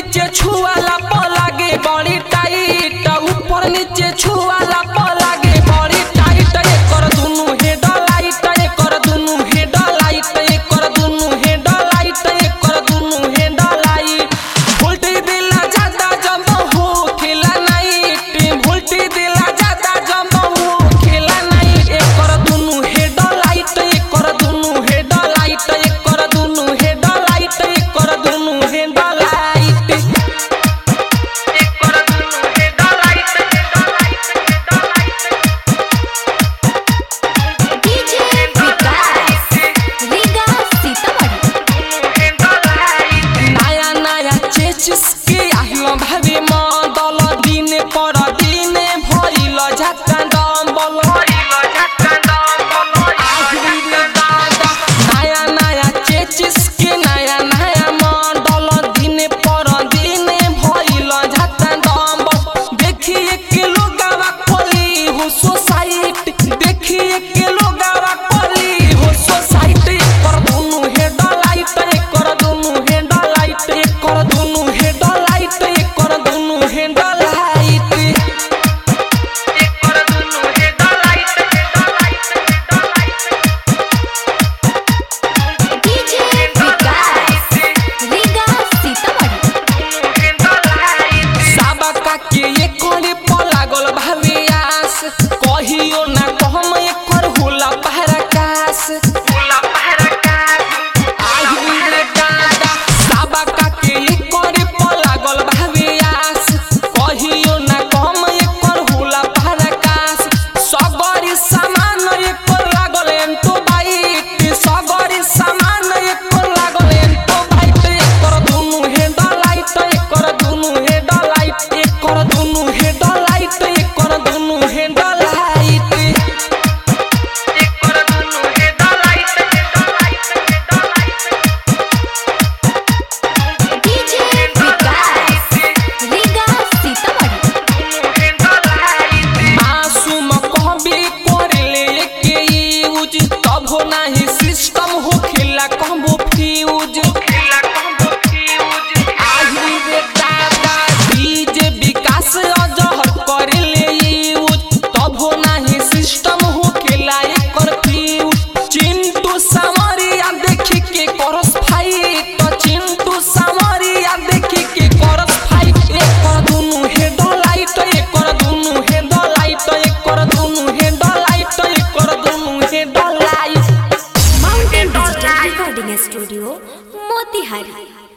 नीचे छुआला प लागे बड़ी टाइट ऊपर नीचे छुआला प लागे बड़ी टाइट एकर दुनु हेड लाइट एकर दुनु हेड लाइट एकर दुनु हेड लाइट एकर दुनु हेड लाइट वोल्टेज दिला ज्यादा जब हो खेला नाइट वोल्टेज दिला ज्यादा जब हो खेला नाइट एकर दुनु हेड लाइट एकर दुनु हेड लाइट एकर दुनु हेड लाइट एकर दुनु हेड लाइट एकर दुनु headlight DJ Vikas Riga Sitamarhi नया नया चेचिस के आहिलो भाभी मदल दिन पर दिन भइल झक्का डम्बल नया नया चेचिस के नया नया मॉडल दिन पर दिन भइल झक्का डम्बल देखिए के लोगावा खोली हो सोसाइटी देखिए के लोगावा खोली हो सोसाइटी कर दुनु हेड लाइट कर दुनु हेड लाइट कर दुनु हेड लाइट कर दुनु हेड लाइट कर दुनु हेड डीजे विकास रीगा सीतामढ़ी साबका के ये करे प लागल भावे आस कहियो ना कहम एकर होला पहरकास आही रे दादा साबका के ये करे प लागल भावे आस कहियो ना कहम एकर होला पहरकास सगरी सामान एकर लागल एंतो बाइट सगरी सामान एकर लागल एंतो बाइट एकर दुनु हेड लाइट एकर दुनु हेड लाइट एकर दुनु हेड लाइट एकर दुनु हेड लाइट एकर दुनु headlight DJ Vikas Riga Sitamarhi मासूम कहबे करेले के यूज तब हो नाही सिस्टम हो खेला कहबो फ्यूज आही रे दादा डीजे विकास अजहर करेले यूज तब हो नाही सिस्टम हो खेला एकर फ्यूज चिंटू सामरिया देखी के करस फाइट चिंटू सामरिया देखी के करस फाइट एकर दुनु हेड लाइट एकर दुनु हेड लाइट एकर दुनु हेड लाइट एकर दुनु headlight mountain digital recording studio Motihari